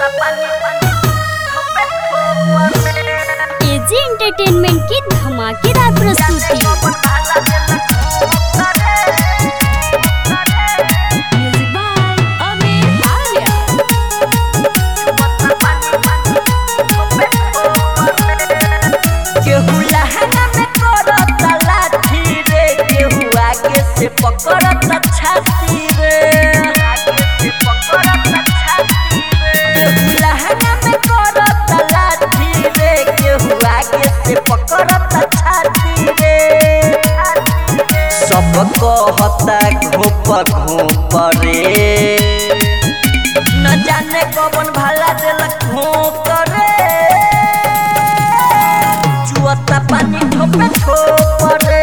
AG entertainment की धमाकेदार प्रस्तुति म्यूजिक बाय अमित आर्या केहू लहंगा में करता लाठी रे केहू आगे से पकड़ता छाती रे केहू लहंगा में करता लाठी रे केहू आगे से पकड़ता छाती रे सब कहता घोप घोप रे न जाने कौन भला देलक घोप रे जुअता पानी ठोपे ठोपरे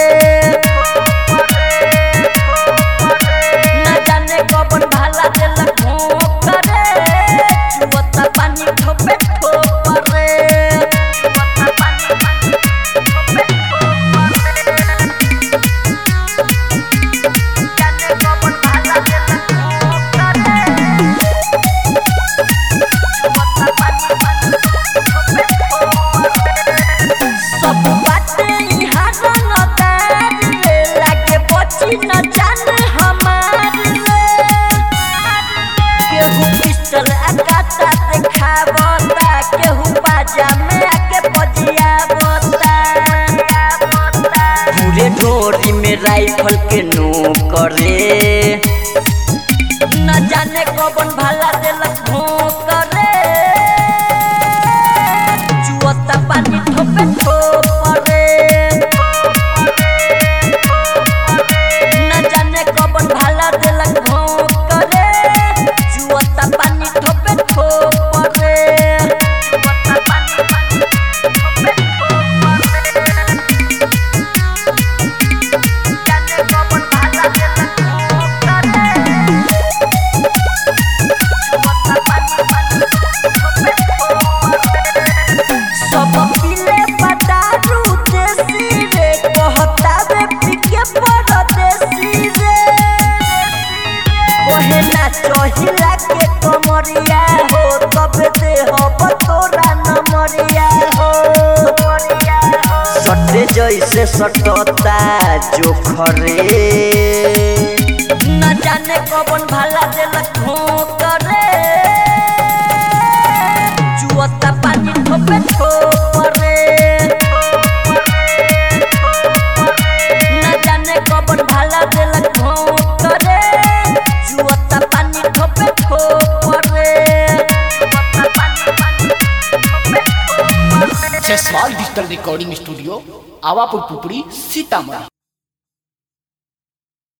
न जाने कौन भाला देलक ठोपरे जुअता पानी ठोपे ठोपरे जाने कौन भाला देलक ठोपरे सब बाटे यहाँ रंगदार रे लागे बची न जाने हमार रे केहू पिस्टल आकाता देखावता केहू बाजा में आके बजियावता पूरे ढोरी में राइफल के नो करे न जाने कौन भाला देलक भोंकरे जुअता पानी ठोपे ठोपरे न जाने कौन भाला देलक भोंकरे जुअता पानी ठोपे ठोपरे जुअता पानी ठोपे ठोपरे जाने कौन भाला देलक भोंकरे सब पीले पटारू देसी रे कहता रे पीके परदेसी रे ओहे ना चहिला के कमरिया हो तब दे हो तोरा नमरिया हो सटे जैसे सटता जोखरे न जाने कौन भाला देलक भोंकरे जुअता पानी ठोपे ठोपरे न जाने कौन भाला देलक भोंकरे जुअता पानी ठोपे ठोपरे जुअता पानी पानी ठोपे ठोपरे Jaiswal digital recording studio Awapur Pupri Sitamarhi